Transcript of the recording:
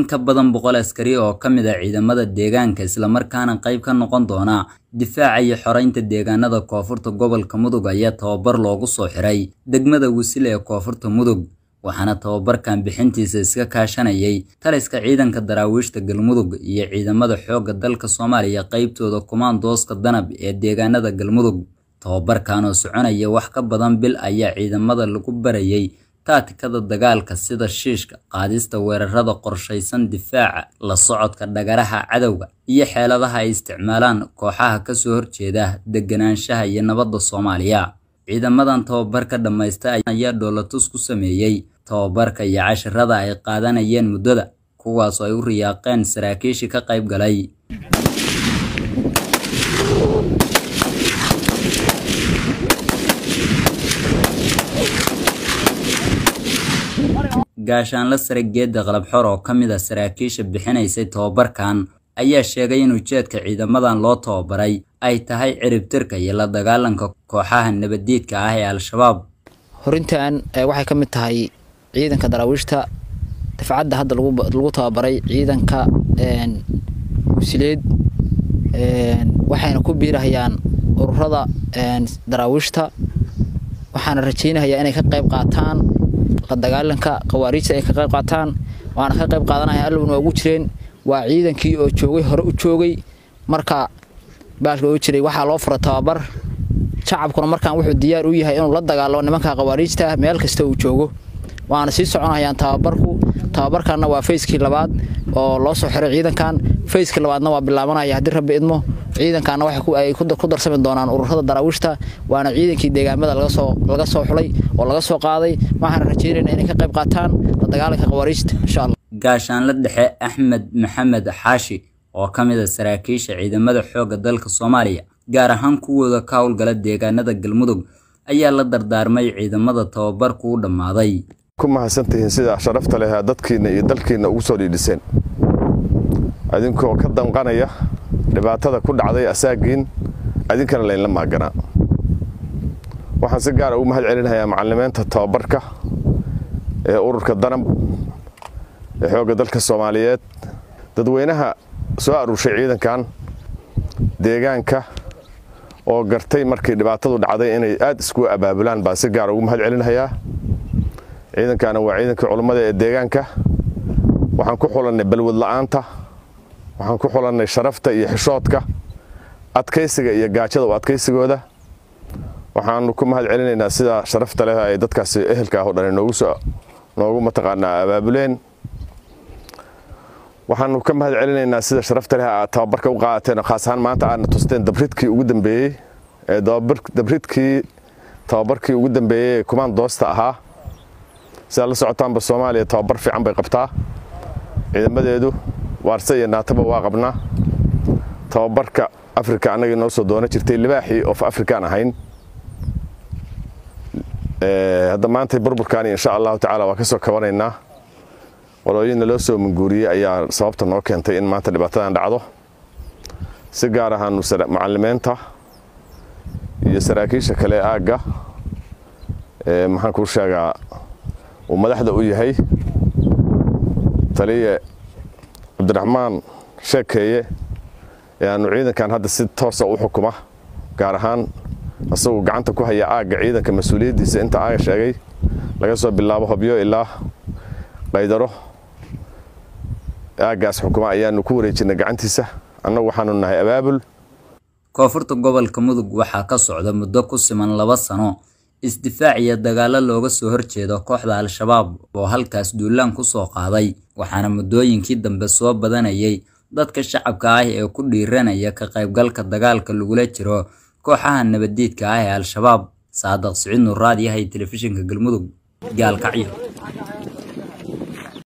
ka badan boqol askari oo ka mid ah ciidamada deegaanka islamarkaana qayb ka noqon doona difaaca iyo xoreynta deegaanada koonfurta gobolka mudug ayaa tababar loogu soo xiray degmada wisile ee koonfurta mudug waxaana tababarkan bixintiisa iska kaashanayay taliska ciidanka daraawiishta galmudug iyo ciidamada xoogga dalka soomaaliya qaybtooda kumaandooska danab ee deegaanada galmudug tababarkan oo soconaya wax ka badan bil ayaa ciidamada lagu barayay taatikada dagaalka sida shiishka qaadista weerarada qorshaysan difaaca la socodka dhagaraha cadowga iyo xeeladaha ay isticmaalaan kooxaha kasoo horjeeda deganaanshaha iyo nabadda soomaaliya ciidamadan tababarka dhammaysta ayaa dhoolatus ku sameeyey tababarka iyo cashirada ay qaadanayeen muddada kuwaas oo ay u riyaaqeen saraakiishii ka qayb galay gaashaanla sare geedda qalabxor oo ka mid a saraakiisha bixinaysay tababarkan ayaa sheegay in ujeedka ciidamadan loo tababaray ay tahay ciribtirka iyo la dagaalanka kooxaha nabaddiidka ah ee al-shabaab horintan waxay ka mid tahay ciidanka daraawiishta dafcadda hadda lagu tababaray ciidanka wasileed waxayna ku biirahayaan ururada daraawiishta waxaana rajaynayaa inay ka qayb qaataan la dagaalanka khawaariijta ay ka qayb qaataan waana ka qayb qaadanaya allowna waa ugu jireen waa ciidankii oo joogay hore u joogay marka baalka oo jiray waxaa loo fura tababar shacabkuna markaan wuxuu diyaar u yahay inuu la dagaalamo nimanka khawaariijta meel kasta uu joogo waana sii soconayaan tababarku tababarkanna waa fayskii labaad oo loo soo xiray ciidankan fayskii labaadna waa bilaabanaya haddii rabbi idmo ciidankaana waxay ku darsami doonaan ururada daraawiishta waana ciidankii deegaamada laga soo xulay oo laga soo qaaday waxaana rajeynayna inay ka qayb qaataan la dagaalanka khawaariijta insha allah gaashaanla dhexe axmed maxamed xaashi oo ka mid a saraakiisha ciidamada xoogga dalka soomaaliya gaar ahaan kuwooda ka howlgala deegaanada galmudug ayaa la dardaarmay ciidamada tababarku u dhammaaday ku mahadsantihiin sidaa sharafta leh dadkiinna iyo dalkiinna ugu soo dhiidhiseen adinkoo ka danqanaya dhibaatada ku dhacday asaagiin adinkana laynla maaganaa waxaan si gaara ugu mahad celinayaa macalimiinta tababarka ee ururka danab ee xoogga dalka soomaaliyeed dadweynaha soo aruurshay ciidankan deegaanka oo gartay markii dhibaatadu dhacday inay aad iskugu abaabulaan baan si gaara ugu mahad celinayaa ciidankaana waa ciidankii culummada ee deegaanka waxaan ku xulannay balwad la'aanta waxaan ku xulannay sharafta iyo xishoodka adkaysiga iyo gaajada u adkaysigooda waxaanu ku mahad celinaynaa sidaa sharafta leh ay dadkaasi ehelka ah oo dhan noogu mataqaanaa abaabuleen waxaanu ka mahad celinaynaa sida sharafta leh aad tababarka u qaadateen khaas ahaan maanta aadna tusteen dabridkii ugu dambeeyey ee dabridkii tababarkii ugu dambeeyey ee kumaan doosta ahaa sidaad la socotaanba soomaaliya tababar fiican bay qabtaa ciidamadeedu waarse iyo naataba waa qabnaa tababarka afrika annagii noo soo doonan jirtay libaaxii of afrikaan ahayn hadda maanta burburkaani insha allahu tacaala waa ka soo kabanaynaa walooyinna loo soo manguuriyey ayaa sababta noo keentay in maanta dhibaatadan dhacdo si gaar ahaanu macalimiinta iyo saraakiisha kale aagga maxaan kuu sheegaa uu madaxda u yahay taliye cabdiraxmaan sheekeeye ee aanu ciidankan hadda si toosa u xukuma gaar ahaan isagu gacanta ku haya aagga ciidanka mas-uuliyaddiisa inta aaga sheegay laga soo bilaabo hobyo ilaa qaydaro aaggaas xukuma ayaanu ku wareejinay gacantiisa annagu waxaanu nahay abaabul koonfurta gobolka mudug waxaa ka socda muddo ku siman laba sano isdifaac iyo dagaallo looga soo horjeedo kooxda al-shabaab oo halkaas duulaan ku soo qaaday waxaana muddooyinkii dambe soo badanayay dadka shacabka ah ee ku dhiiranaya ka qaybgalka dagaalka lagula jiro kooxaha nabaddiidka ah ee al-shabaab saadaq siciid nuuraad yahay telefishinka galmudug gaalkacyo